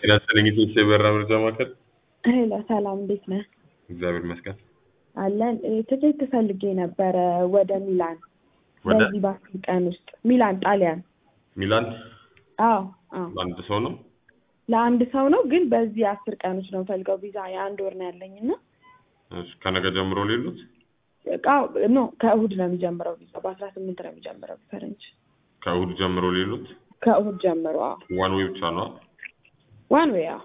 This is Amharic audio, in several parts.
ጤና ይስጥልኝ ኢትዮጵያ የበረራ መረጃ ማዕከል። ሄሎ ሰላም፣ እንዴት ነህ? እግዚአብሔር ይመስገን። አለን እ፣ ትኬት ፈልጌ ነበረ ወደ ሚላን ወደ በዚህ በአስር ቀን ውስጥ ሚላን ጣሊያን። ሚላን አዎ አዎ፣ ለአንድ ሰው ነው። ለአንድ ሰው ነው ግን በዚህ አስር ቀን ውስጥ ነው ፈልገው ቪዛ የአንድ ወር ነው ያለኝ እና እሺ፣ ከነገ ጀምሮ ሌሉት እቃው ኖ ከእሁድ ነው የሚጀምረው ቪዛ በአስራ ስምንት ነው የሚጀምረው ፈረንጅ ከእሁድ ጀምሮ ሌሉት ከእሁድ ጀምሮ አዎ ዋን ዌይ ብቻ ነው። ዋን ዌይ አዎ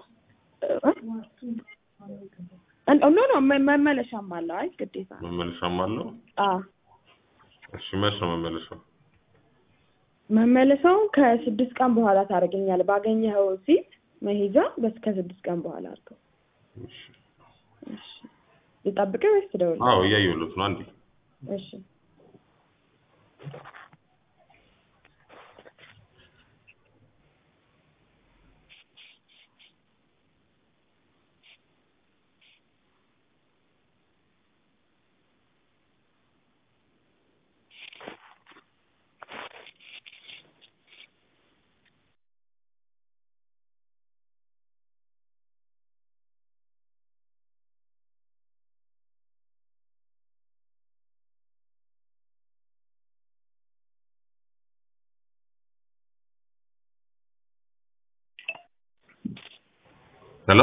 እ- ኖ ኖ መ- መመለሻም አለው አይ ግዴታ ነው መመለሻም አለው። አዎ እሺ፣ መች ነው መመለሻው? መመለሻውን ከስድስት ቀን በኋላ ታደርገኛለህ ባገኘኸው ሲት መሄጃ በስ ከስድስት ቀን በኋላ አድርገው እሺ። እሺ ልጠብቅህ ወይስ ትደውል አዎ እያየሁለት ነው። አንዴ እሺ ሄሎ፣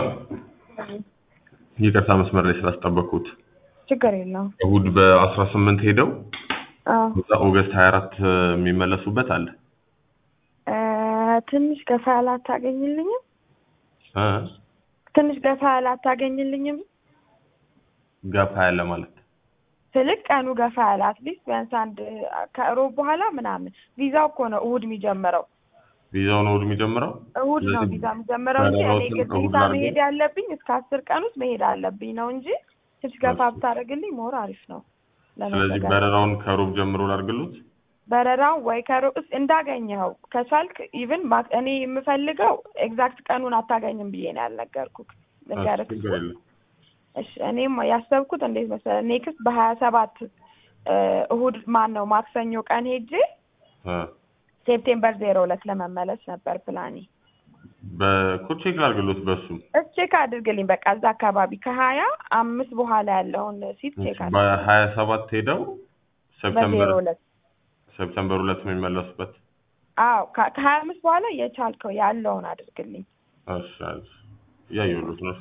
ይቅርታ መስመር ላይ ስላስጠበቅኩት። ችግር የለውም እሁድ በአስራ ስምንት ሄደው አዎ እዛ ኦገስት ሀያ አራት የሚመለሱበት አለ እ፣ ትንሽ ገፋ ያለ አታገኝልኝም እ? ትንሽ ገፋ ያለ አታገኝልኝም ገፋ ያለ ማለት ስልክ ቀኑ ገፋ ያለ አትሊስት ቢያንስ አንድ ከእሮብ በኋላ ምናምን ቪዛው እኮ ነው እሁድ የሚጀምረው ቪዛው ነው እሁድ የሚጀምረው። እሁድ ነው ስለዚህ ቪዛ የሚጀምረው እንጂ እኔ በረራዎትን እሁድ ግዴታ ላድርገው? መሄድ ያለብኝ እስከ አስር ቀን ውስጥ መሄድ አለብኝ ነው እንጂ ትንሽ ገፋ እሺ። ብታደርግልኝ ሞር አሪፍ ነው ስለዚህ ለመዘጋጀት በረራውን ከሮብ ጀምሮ ላድርግሉት። በረራው ወይ ከሩቅ እንዳገኘኸው ከቻልክ ኢቭን እኔ የምፈልገው ኤግዛክት ቀኑን አታገኝም ብዬ ነው ያልነገርኩህ ልንገርህ ችግር የለም። እሺ እኔም ያሰብኩት እንዴት መሰለህ ኔክስት በሀያ ሰባት እሁድ ማን ነው ማክሰኞ ቀን ሄጄ እ ሴፕቴምበር ዜሮ ሁለት ለመመለስ ነበር ፕላኔ በኮቼክ ላድርግሎት በሱም ቼክ አድርግልኝ በቃ እዛ አካባቢ ከሀያ አምስት በኋላ ያለውን ሲት ቼክ አድርግ በሀያ ሰባት ሄደው ሰፕተምበር በዜሮ ሁለት ሰፕተምበር ሁለት ነው የሚመለሱበት። አዎ ከ- ከሀያ አምስት በኋላ የቻልከው ያለውን አድርግልኝ እሺ እሺ። እያየሁሎት ነው።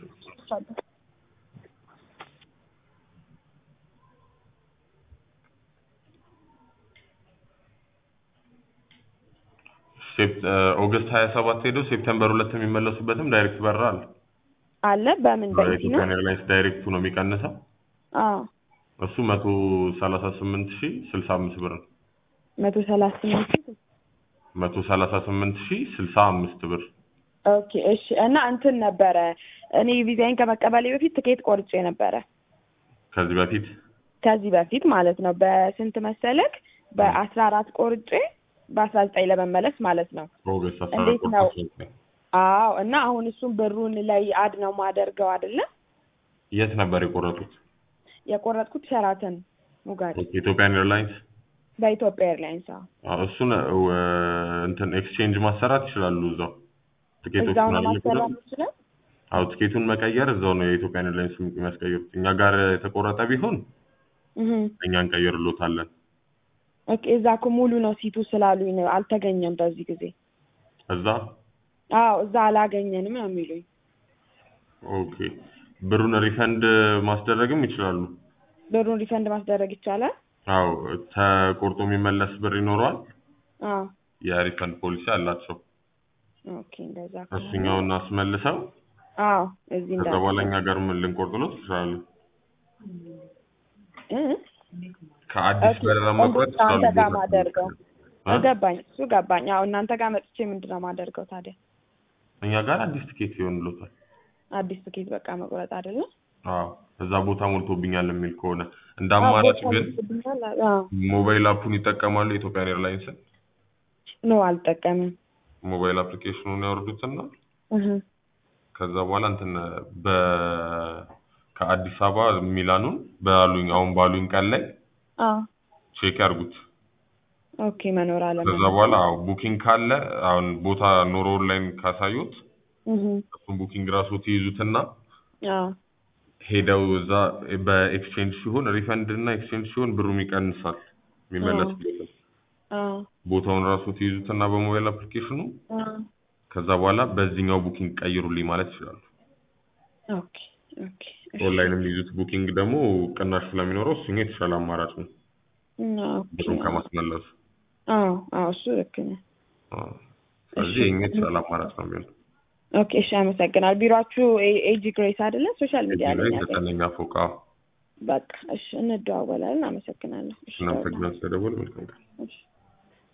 ሴፕ- እ፣ ኦገስት ሀያ ሰባት ሄደው ሴፕተምበር ሁለት የሚመለሱበትም ዳይሬክት በረራ አለ። አለ በምን በኢቲ ነው በኢትዮጵያን ኤርላይንስ ዳይሬክቱ ነው የሚቀንሰው። አዎ እሱ መቶ ሰላሳ ስምንት ሺ ስልሳ አምስት ብር ነው። መቶ ሰላሳ ስምንት መቶ ሰላሳ ስምንት ሺ ስልሳ አምስት ብር ኦኬ እሺ እና እንትን ነበረ እኔ ቪዛዬን ከመቀበሌ በፊት ትኬት ቆርጬ ነበረ ከዚህ በፊት ከዚህ በፊት ማለት ነው በስንት መሰለክ በአስራ አራት ቆርጬ በአስራ ዘጠኝ ለመመለስ ማለት ነው በኦገስት አስራ እንዴት አራት ነው? ቆርጦ አዎ እና አሁን እሱን ብሩን ላይ አድ ነው ማደርገው አይደለም የት ነበር የቆረጡት? የቆረጥኩት ሸራተን ሙጋሪ ኢትዮጵያን ኤርላይንስ በኢትዮጵያ ኤርላይንስ አዎ አዎ፣ እሱን እ፣ እንትን ኤክስቼንጅ ማሰራት ይችላሉ እዛው ቲኬቶቹን እዛው ነው አይደል ማሰራት የቆረጡት? ይችላል አዎ ቲኬቱን መቀየር እዛው ነው የኢትዮጵያን ኤርላይንስ የሚያስቀይሩት። እኛ ጋር የተቆረጠ ቢሆን እህ እኛ እንቀይርሎታለን። ኦኬ እዛ እኮ ሙሉ ነው ሲቱ ስላሉኝ ነው አልተገኘም በዚህ ጊዜ እዛ አዎ እዛ አላገኘንም ነው የሚሉኝ ኦኬ ብሩን ሪፈንድ ማስደረግም ይችላሉ። ብሩን ሪፈንድ ማስደረግ ይቻላል አዎ ተቆርጦ የሚመለስ ብር ይኖረዋል። አዎ የሪፈንድ ፖሊሲ አላቸው። ኦኬ እንደዛ ከሆነ እሱኛውን አስመልሰው አዎ እዚህ ከዛ እንዳ በኋላ እኛ ጋር ምን ልንቆርጥሎት ይችላሉ። እ ከአዲስ ኦኬ በረራ መቁረጥ እንዴት አንተ ጋር ይችላሉ። ማደርገው እ? ገባኝ እሱ ገባኝ አዎ እናንተ ጋር መጥቼ ምንድን ነው ማደርገው ታዲያ እኛ ጋር አዲስ ትኬት ይሆንሎታል። አዲስ ትኬት በቃ መቁረጥ አይደለም አዎ እዛ ቦታ ሞልቶብኛል የሚል ከሆነ እንደ አማራጭ ግን ሞባይል አፑን ይጠቀማሉ። የኢትዮጵያን ኤርላይንስን ኖ አልጠቀምም ሞባይል አፕሊኬሽኑን ያወርዱትና እህ ከዛ በኋላ እንትን በ ከአዲስ አበባ ሚላኑን ባሉኝ አሁን ባሉኝ ቀን ላይ አዎ ቼክ ያርጉት። ኦኬ መኖር አለ ከዛ በኋላ አዎ ቡኪንግ ካለ አሁን ቦታ ኖሮ ኦንላይን ካሳዩት እህ እሱን ቡኪንግ ራሱ ትይዙትና አዎ ሄደው እዛ በኤክስቼንጅ ሲሆን ሪፈንድ እና ኤክስቼንጅ ሲሆን ብሩም ይቀንሳል የሚመለስ የለም። አዎ ቦታውን ራሱ ትይዙትና በሞባይል አፕሊኬሽኑ አዎ ከዛ በኋላ በዚህኛው ቡኪንግ ቀይሩልኝ ማለት ይችላሉ። ኦኬ ኦኬ እሺ ኦንላይን የሚይዙት ቡኪንግ ደግሞ ቅናሽ ስለሚኖረው እሱኛው የተሻለ አማራጭ ነው ኦኬ ብሩን ከማስመለሱ። አዎ አዎ እሱ ልክ ነው። አዎ። ስለዚህ ይሄኛው የተሻለ አማራጭ ነው የሚሆነው። ኦኬ እሺ አመሰግናል። ቢሮአችሁ ኤ- ኤጂ ግሬስ አይደለ? ሶሻል ሚዲያ እዚህ ላይ ላይ ያገኘ ዘጠነኛ ፎቅ አዎ። በቃ እሺ እንደዋወላለን። አመሰግናለሁ። እሺ እናመሰግናለን ስለደወሉ መልካም ቀን። እሺ